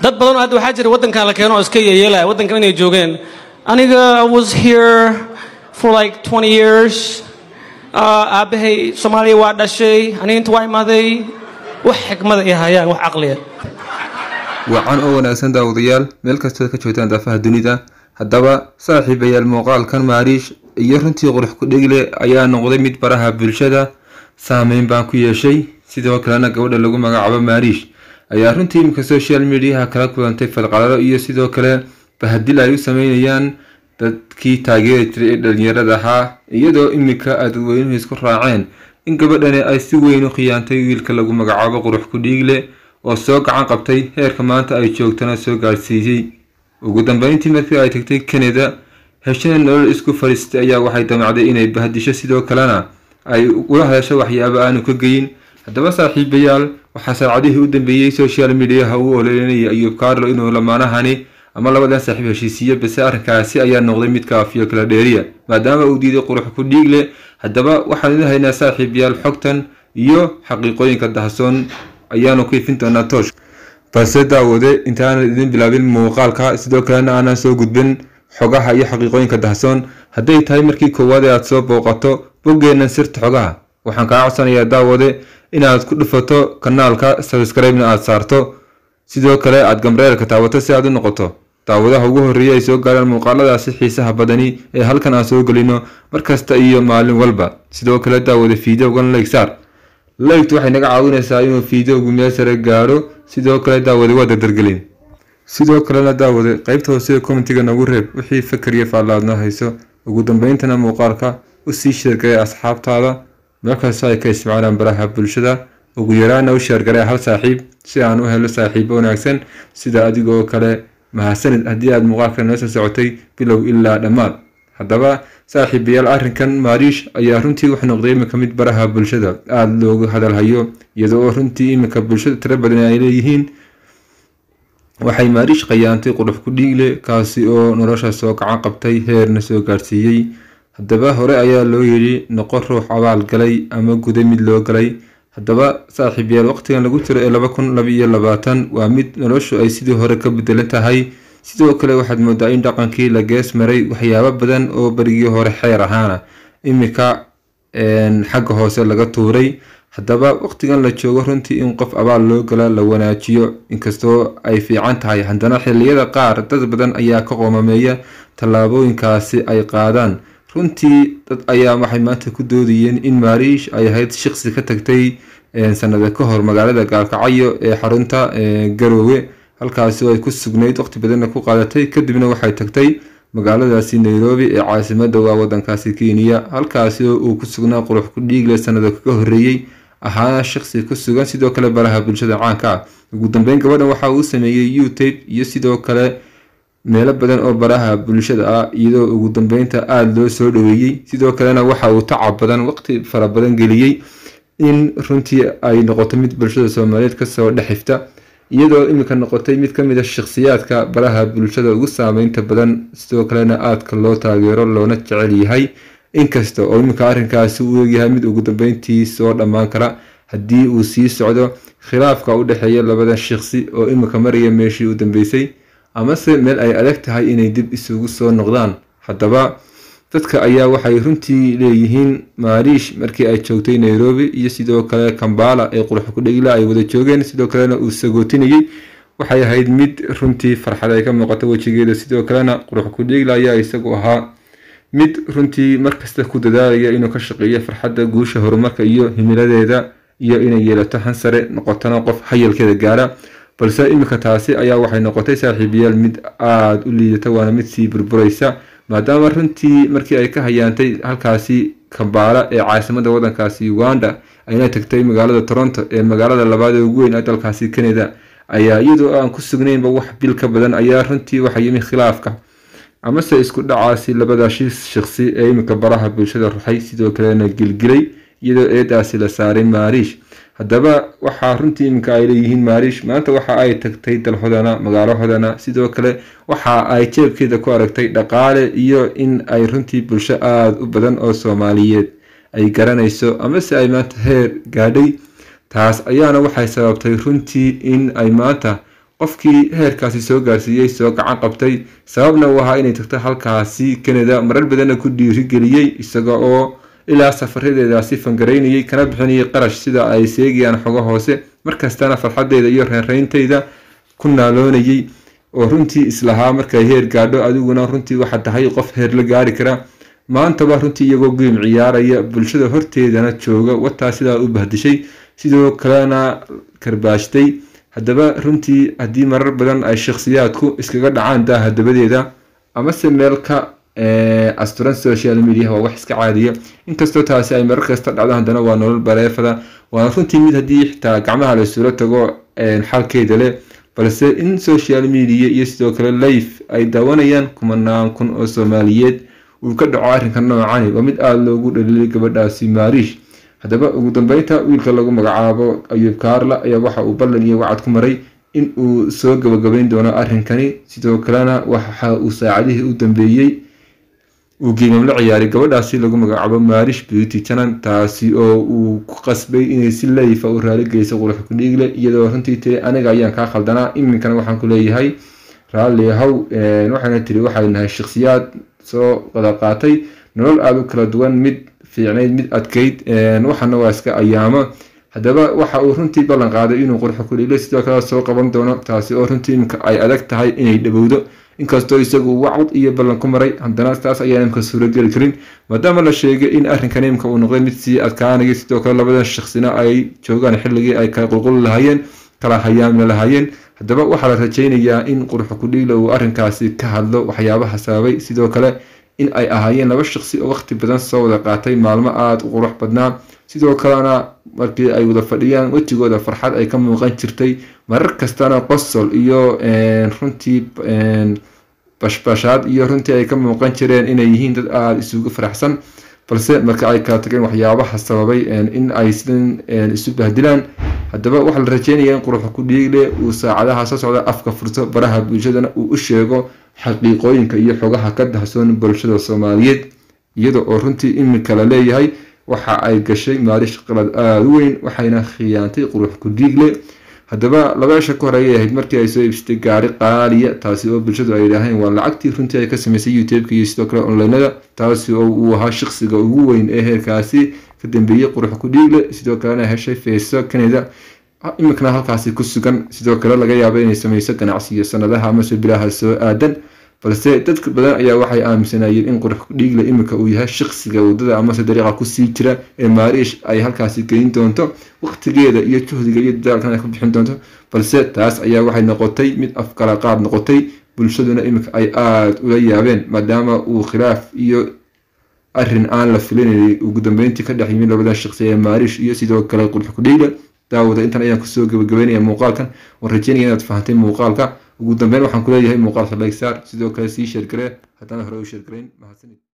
dad badan oo hadda waxaa jira waddankan la keeno oo iska yeyeelaya waddankan inay joogeen aniga i was here for like 20 years uh, aabbahay soomaaliya waa dhashay aniga inta waa imaaday wax xikmada ay hayaan wax caqliya wacan oo wanaagsan daawadayaal meel kastood ka joogtaan daafaha dunida haddaba saaxiibayaal muuqaalkan maariish iyo runtii qurux ku-dhegle ayaa noqday mid baraha bulshada saameyn baan ku yeeshay sidoo kalena gabadha lagu magacaabo maariish ayaa runtii iminka social mediaha kala kulantay falqalalo iyo sidoo kale bahadil ay u sameynayaan dadkii taageeri jiray ee dhalinyarada ahaa iyadoo iminka ay dadweynuhu isku raaceen in gabadhani ay si weyn u khiyaantay wiilka lagu magacaabo qurux ku-dhiigle oo soo gacan qabtay heerka maanta ay joogtana soo gaadhsiisay ugu dambeyntii markii ay tagtay kanada heshana nolol isku fadhiistay ayaa waxay damacday inay bahdisho sidoo kalena ay ula hadasho waxyaabo aanu ka geyin haddaba saaxiibayaal waxaa saacadihii u dambeeyey social mediaha uu oleynaya ayuub carlo inuu lamaanahani ama labadan saaxiib heshiisiiyo base arrinkaasi ayaa noqday mid kaafiyo kala dheeriya maadaama uu diiday qurux ku dhiigle haddaba waxaan idin haynaa saaxiibayaal xogtan iyo xaqiiqooyinka dahsoon ayaanu ku ifin doonaa toosh balse daawade intaanan idin bilaabin muuqaalka sidoo kalena aanan soo gudbin xogaha iyo xaqiiqooyinka dahsoon hadday tahay markii koowaad ee aad soo booqato boggeennan sirta xogaha waxaan kaa codsanayaa daawade inaad ku dhufato kanaalka sabskribena aad saarto sidoo kale aad gambareelka taawato si aad u noqoto daawadaha ugu horreeya ay soo gaaraan muuqaaladaasi xiisaha badani ee halkan aan soo gelino markasta iyo maalin walba sidoo kale daawade fiidowgan leegsaar leygtu waxay naga caawinaysaa inuu fiidowgu meel sare gaadho sidoo kale daawade waa dardargelin sidoo kalena daawade qaybta hoose commentiga nagu reeb wixii fakar iyo faallaadnoo hayso ugu dambeyntana muuqaalka u sii sheergaray asxaabtaada markasta ay ka isticmaalaan baraha bulshada ugu yaraana u sheergaray hal saaxiib si aan u helo saaxiibo wanaagsan sida adigoo kale mahadsanid haddii aad muuqaalka noo soo socotay bilow ilaa dhammaad haddaba saaxiibayaal arrinkan maariish ayaa runtii wuxuu noqday iminka mid baraha bulshada aada loogu hadalhayo iyadoo runtii iminka bulshada tiro badan ay leeyihiin waxay maariish khayaantay qurux ku dhiigle kaasi oo nolosha soo gacan qabtay heerna soo gaadhsiiyey haddaba hore ayaa loo yidhi noqo ruux abaal galay ama guda mid loo galay haddaba saaxiibayaal waqtigan lagu jiro ee laba kun laba iyo labaatan waa mid noloshu ay sidii hore ka bedelan tahay sidoo kale waxaad moodaa in dhaqankii la gees maray waxyaabo badan oo berigii hore xeer ahaana iminka xagga hoose laga tuuray haddaba waqtigan la joogo runtii in qof abaal loo gala la wanaajiyo inkastoo ay fiican tahay haddana xilliyada qaar dad badan ayaa ka qoomameeya tallaabooyinkaasi ay qaadaan runtii dad ayaa waxay maanta ku doodayeen in maariish ay ahayd shaqsi ka tagtay sanada ka hor magaalada gaalkacyo ee xarunta garoowe halkaasi oo ay ku sugnayd waqti badanna ku qaadatay kadibna waxay tagtay magaaladaasi nairobi ee caasimada waa wadankaasi kenya halkaasi oo uu ku sugnaa qurux ku dhiigle sanada kaga horreeyey ahaana shaqsi ku sugan sidoo kale baraha bulshada caanka ah ugu dambeyn gabadhan waxa uu sameeyey youtube iyo sidoo kale meelo badan oo baraha bulshada ah iyadoo ugu dambeynta aada loo soo dhaweeyey sidoo kalena waxa uu tacab badan waqti fara badan geliyey in runtii ay noqoto mid bulshada soomaaliyeed kasoo dhexifta iyadoo iminka noqotay mid ka mid a shakhsiyaadka baraha bulshada ugu saameynta badan sidoo kalena aadka loo taageero loona jecel yahay inkasta oo iminka arrinkaasi uu egyahay mid ugu dambeyntii soo dhammaan kara haddii uu sii socdo khilaafka u dhexeeya labadan shaqsi oo iminka maraya meeshii u dambeysay amase meel ay adag tahay inay dib isugu soo noqdaan haddaba dadka ayaa waxay runtii leeyihiin maariish markii ay joogtay nairobi iyo sidoo kale kambala ee qurux kudhegila ay wada joogeen sidoo kalena uu sagootinayey waxay ahayd mid runtii farxad ay ka muuqato wejigeeda sidoo kalena qurux kudhegila ayaa isagu ahaa mid runtii markasta ku dadaalaya inuu ka shaqeeyo farxadda guusha horumarka iyo himiladeeda iyo inay yeelato hansare noqotona qof hayalkeeda gaara balse iminka taasi ayaa waxay noqotay saaxiibayaal mid aada u liidata waana mid sii burburaysa maadaama runtii markii ay ka hayaantay halkaasi kambaala ee caasimada wadankaasi uganda ayna tagtay magaalada toronto ee magaalada labaad ee ugu weyn ee dalkaasi canada ayaa iyadoo aan ku sugnaynba wax bil ka badan ayaa runtii waxa yimi khilaafka amase isku dhacaasi labadaasi shaqsi ee iminka baraha bulshada ruxay sidoo kalena gilgilay iyadoo eedaasi la saaray maariish haddaba waxaa runtii iminka ay leeyihiin maariish maanta waxa ay tagtay dalhodana magaalahodana sidoo kale waxa ay jeebkeeda ku aragtay dhaqaale iyo in ay runtii bulsho aada u badan oo soomaaliyeed ay garanayso amase ay maanta heer gaadhay taas ayaana waxay sababtay runtii in ay maanta qofkii heerkaasi soo gaarsiiyey soo gacan qabtay sababna uu ahaa inay tagto halkaasi canada marar badanna ku dhiirigeliyey isaga oo ilaa safaradeedaasi fangaraynayay kana bixinayay qarash sida ay seegayaan xogo hoose markastana farxadeeda iyo reereyntayda ku naaloonayay oo runtii islahaa markay heer gaadho adiguna runtii waxaa tahay qof heer la gaari kara maantaba runtii iyagoo geem ciyaaraya bulshada horteedana jooga wataa sidaa u bahdishay sidoo kalena karbaashtay haddaba runtii haddii marar badan ay shakhsiyaadku iskaga dhacaan daaha dabadeeda amase meel ka asturan social media waa wax iska caadiya inkastoo taasi ay marar kasta dhacdo haddana waa nolol bareefada waana runtii mid haddii xitaa gacmaha laysula tago xalkeeda leh balse in social media iyo sidoo kale life ay daawanayaan kumanaan kun oo soomaaliyeed uu ka dhaco arrinka noocani waa mid aada loogu dhaliilay gabadhaasi maariish haddaba ugu dambeynta wiilka lagu magacaabo ayuub kaarla ayaa waxa uu ballan iyo wacad ku maray in uu soo gabagabeyn doono arrinkani sidoo kalena waxa uu saacadihii u dambeeyey uu geemam la ciyaaray gabadhaasi lagu magacaabo maarish beauty janan taasi oo uu ku qasbay inay si layfa u raaligeyso qurux kudhiigle iyadoo runtii tiri aniga ayaan kaa khaldanaa iminkana waxaan ku leeyahay raalli haw waxayna tiri waxay nahay shakhsiyaad soo wada qaatay nolol aada u kala duwan mid fiicnayd mid adkayd waxana waa iska ayaamo haddaba waxa uu runtii ballan qaaday inuu qurxo kudhiigle sidoo kale soo qaban doono taasi oo runtii iminka ay adag tahay inay dhowowdo inkastoo isagu wacd iyo ballan ku maray haddana taas ayaan imka suurageli karin maadaama la sheegay in arrinkan imka uu noqday mid sii adkaanaya sidoo kale labadan shaksina ay joogaan xilligii ay kala qulquli lahaayeen kala hayaamna lahaayeen haddaba waxaa la rajaynayaa in qurxo kudhiigla uu arrinkaasi ka hadlo waxyaabaha sababay sidoo kale in ay ahaayeen laba shaqsi oo waqti badan soo wada qaatay maalmo aada u qurux badnaa sidoo kalena markii ay wada fadhiyaan wejigooda farxad ay ka muuqan jirtay marar kastana qosol iyo runtii bashbashaad iyo runtii ay ka muuqan jireen inay yihiin dad aada isugu faraxsan balse marka ay kala tageen waxyaabaha sababay in ay sidan isu bahdilaan haddaba waxaa la rajeynaya in quruxa ku dhiigle uu saacadaha soo socda afka furto baraha bulshadana uu u sheego xaqiiqooyinka iyo xogaha ka dahsoon bulshada soomaaliyeed iyada oo runtii iminka la leeyahay waxa ay gashay maalish qalad aada u weyn waxayna khiyaantay qurux ku dhiigle haddaba labeesha ka hor ayay ahayd markii ay soo iibsatay gaari qaaliya taasi oo bulshadu ay idhaaheen waa lacagtii runtii ay ka sameysay youtubeka iyo sidoo kale onlinada taasi oo uu ahaa shaqsiga ugu weyn ee heerkaasi ka dambeeyey qurux ku dhiigle sidoo kalena heshay feeso canada iminkana halkaasi ku sugan sidoo kale laga yaaba inay sameyso ganacsiyo sanadaha amase bilaha soo aadan balse dadka badan ayaa waxay aaminsanayeen in qurux dhiigle iminka uu yahay shaqsiga wadada amase dariiqa kusii jira ee maariish ay halkaasi geyn doonto waqtigeeda iyo juhdiga iyo dadaalkan ay ku bixin doonto balse taas ayaa waxay noqotay mid afkala qaad noqotay bulshaduna iminka ay aada ula yaabeen maadaama uu khilaaf iyo arrin aan la filinayay ugu dambeyntii ka dhex yimid labadan shaqsi ee maariish iyo sidoo kale qurux kudhiigle daawada intan ayaan kusoo gabagabeynaya muuqaalkan waan rajeynaya inaad fahantay muuqaalka ugu dambeyn waxaan kuleeyahay muuqaalka like saar sidoo kale sii sheergaree haddana hore u sheergarayn mahadsanid